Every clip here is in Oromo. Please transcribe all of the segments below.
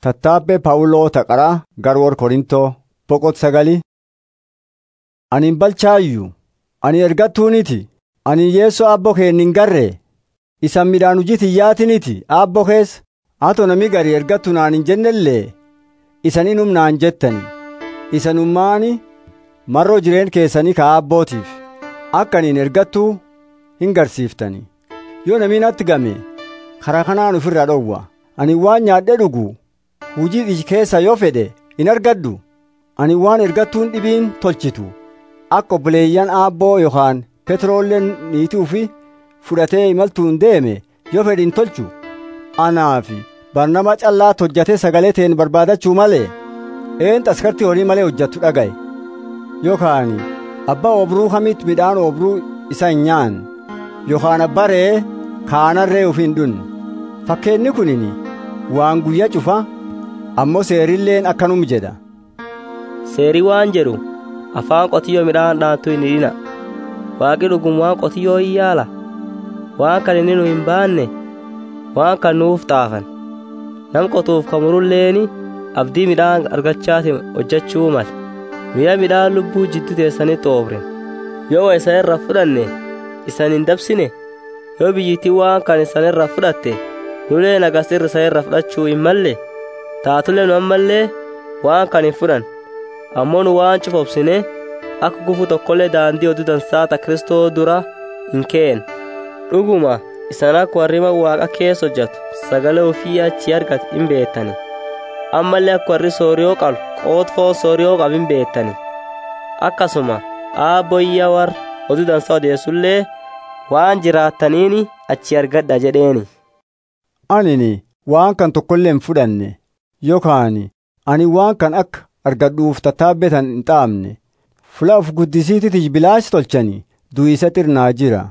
Tattaabbee Phaawuloo Taqaraa Garwoor Korintoo boqot sagali. Ani hin balchaayyuu ani ergattuuniti ani yeessoo aabboo kee hin garree isan midhaan hojii tiyyaatiniti aabboo keessa hato nami gari ergattu naan hin jennellee isan inum naan jettani isanummaani marroo jireen keessanii ka aabbootiif akka aniin ergattuu hin garsiiftani yoo nami natti game karaa kanaan ofirraa dhowwa ani waan nyaadhe dhugu hujii iji keessa yoo fedhe in argadhu ani waan ergattuun dhibiin tolchitu akka obboleeyyan aabboo yookaan petroolleen niitii ufi fudhatee imaltuun deeme yoo fedhe hin tolchu anaafi barnama callaa hojjatee sagalee ta'een barbaadachuu malee een taskartii horii malee hojjattu dhagaye yookaan abbaa obruu kamitti midhaan obruu isa hin nyaan yookaan abbaa re'ee kaanarree ufi hin dhunne fakkeenni kunini waan guyyaa cufa ammoo seerilleen akkanum jedha seerii waan jedhu afaan qotiyyoo midhaan dhaantu hin hidhina waaqi dhugum waan qotiyyoo hin yaala waan kan inni nu hin baanne waan kan nuuf xaafan nam qotuuf kamurulleeni abdii midhaan argachaati hojjechuu mala mi'a midhaan lubbuu jiddu teessanitti oobren yoo wa isan irra fudhanne isan hin dabsine yoo biyyittii waan kan isan irra fudhatte nulee nagasirra isan irra fudhachuu hin malle taatulee nu ammallee waan kan hin fudhan ammoo nu waan cufobsine akka gufu tokkollee daandii oduu dansaata kristoo dura hin keen dhuguma isan akka warrima waaqa keessa hojjatu sagalee ofii achi argate hin beettani ammallee akka warri sooriyoo qalu qootfoo sooriyoo qabu hin beettani akkasuma aabboyya warra oduu dansaa odeessullee waan jiraattaniini achi argadha jedheeni anini waan kan tokkollee hin fudhanne yookaan ani waan kan akka argadhuuf tattaabbetan hin xaamne fula of guddisiititi bilaash tolchani du'isa xirnaa jira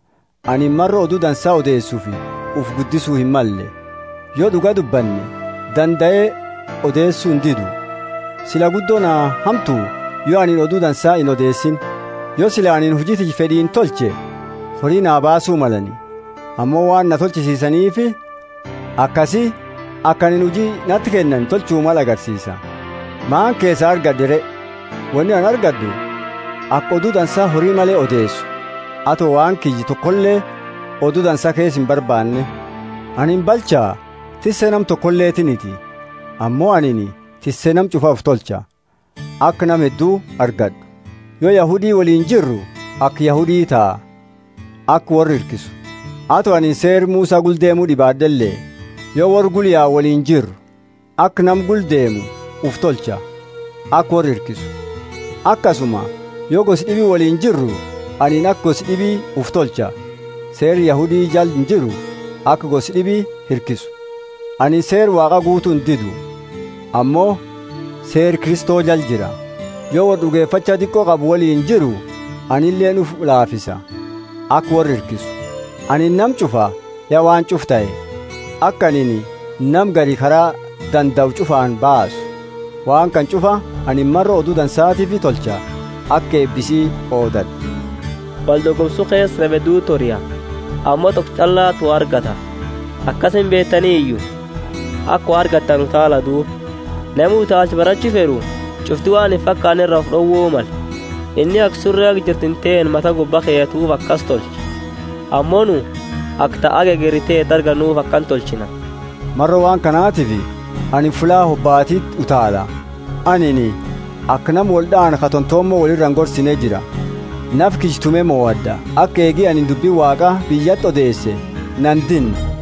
ani marra oduu dansaa odeessuufi uf guddisuu hin malle yoo dhuga dubbanne danda'ee odeessuu hin didu sila guddoo naa hamtuu yoo anin oduu dansaa hin odeessin yoo sila anin hujiti fedhiin tolche horii naa baasuu malani ammoo waan na tolchisiisaniifi akkasi akka anin hujii natti kennan tolchuu mal agarsiisa maan keessa argadde wanni an argaddu akka oduu dansaa horii malee odeessu ato waan kiyyi tokkollee oduu dansaa keessa hin barbaanne anin balchaa tissee nam tokkolleetiniti ammoo anini tissee nam cufaaf tolcha akka nam hedduu argadhu yoo yahudii waliin jirru akka yahudii ta'a akka warri hirkisu ato anin seer muusaa guldeemuu dhibaaddellee yoo warri gulyaa waliin jirru akka nam guldeemu uf tolcha akka warri hirkisu akkasuma yoo gosi dhibii waliin jirru aniin akka gosi dhibii uf tolcha seer yahudii jal hin jiru akka gosi dhibii hirkisu ani seer waaqa guutuu hin didu ammoo seer kristoo jal jira yoo war dhugeeffacha xiqqoo qabu waliin jiru anilleen uf laafisa akka warri hirkisu ani nam cufa yaa waan cuf ta'e akka anini nam gari karaa danda'u cufaan baasu waan kan cufa ani marra oduu dansaatiif tolcha akka eebbisii oodadhu wal dorgomsuu keessa nama hedduu toriya ammoo tokko callaatu argata akkasin beettanii iyyuu akka argattan taala duub namni utaalchi barachuu fedhu cufti waan hin fakkaanne irraa of dhowwuu mala inni akka surree akka jirtin ta'een mata gubbaa keeyatuuf akkas tolchi ammoo nu akka ta'a gegeritee darganuuf akkan tolchina marra waan kanaatiif ani fulaa hobbaatiit utaala anini akka nam waldhaan katontoommoo walirraan gorsinee jira naf kijtume moo'adda akka eegii ani dubbii waaqa biyyatti odeesse nan dinne